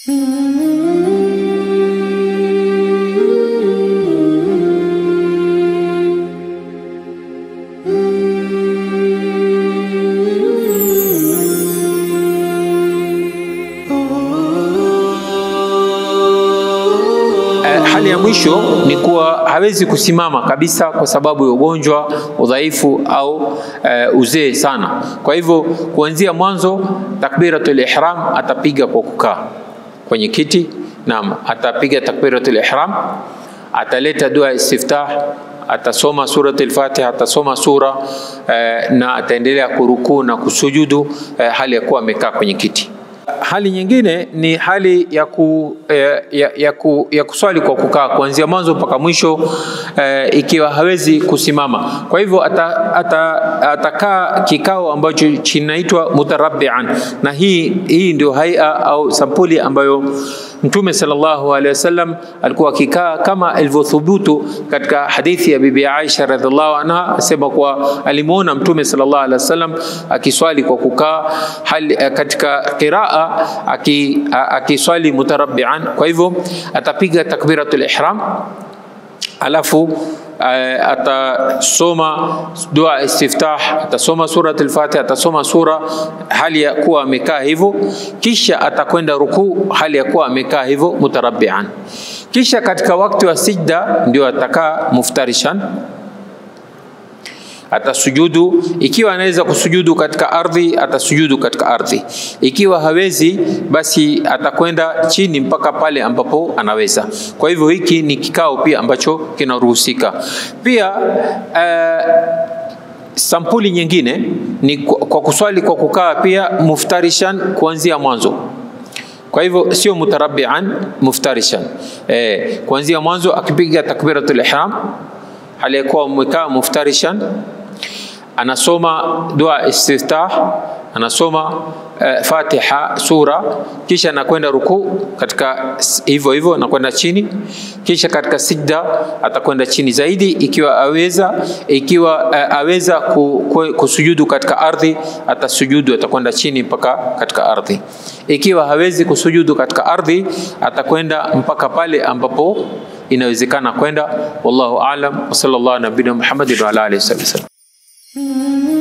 Eh, hali ya mwisho ni kuwa hawezi kusimama kabisa kwa sababu ya ugonjwa, udhaifu au eh, uzee sana. Kwa hivyo kuanzia mwanzo takbiratul ihram atapiga kwa kukaa kwenye kiti. Naam, atapiga takbiratul ihram, ataleta dua ya istiftah, atasoma suratul Fatiha, atasoma sura eh, na ataendelea kurukuu na kusujudu eh, hali ya kuwa amekaa kwenye kiti. Hali nyingine ni hali ya, ku, eh, ya, ya, ku, ya kuswali kwa kukaa kuanzia mwanzo mpaka mwisho eh, ikiwa hawezi kusimama. Kwa hivyo atakaa ata, atakaa kikao ambacho kinaitwa mutarabbian, na hii, hii ndio haia au sampuli ambayo Mtume sallallahu alaihi wasallam alikuwa akikaa kama ilivyothubutu katika hadithi ya Bibi Aisha radhiallahu anha, asema kuwa alimuona Mtume sallallahu alaihi wasallam akiswali kwa kukaa hali, katika qiraa aki- a- akiswali mutarabbian. Kwa hivyo atapiga takbiratul ihram alafu uh, atasoma dua istiftah, atasoma surat al-Fatiha, atasoma sura hali ya kuwa amekaa hivyo, kisha atakwenda rukuu hali ya kuwa amekaa hivyo mutarabbian. Kisha katika wakati wa sijda ndio atakaa muftarishan atasujudu. Ikiwa anaweza kusujudu katika ardhi, atasujudu katika ardhi. Ikiwa hawezi, basi atakwenda chini mpaka pale ambapo anaweza. Kwa hivyo hiki ni kikao pia ambacho kinaruhusika. Pia uh, sampuli nyingine ni kwa kwa kuswali kwa kukaa pia muftarishan kuanzia mwanzo. Kwa hivyo sio mutarabbian, muftarishan. Eh, kuanzia mwanzo akipiga takbiratul ihram hali ya kuwa amekaa muftarishan, anasoma dua istiftah, anasoma uh, Fatiha sura, kisha anakwenda rukuu katika s- hivyo hivyo, anakwenda chini, kisha katika sijda atakwenda chini zaidi, ikiwa aweza ikiwa uh, aweza ku, ku, kusujudu katika ardhi, atasujudu, atakwenda chini mpaka katika ardhi. Ikiwa hawezi kusujudu katika ardhi, atakwenda mpaka pale ambapo inawezekana kwenda. Wallahu aalam, wa sallallahu ala nabina Muhammadin wa ala alihi wasallam.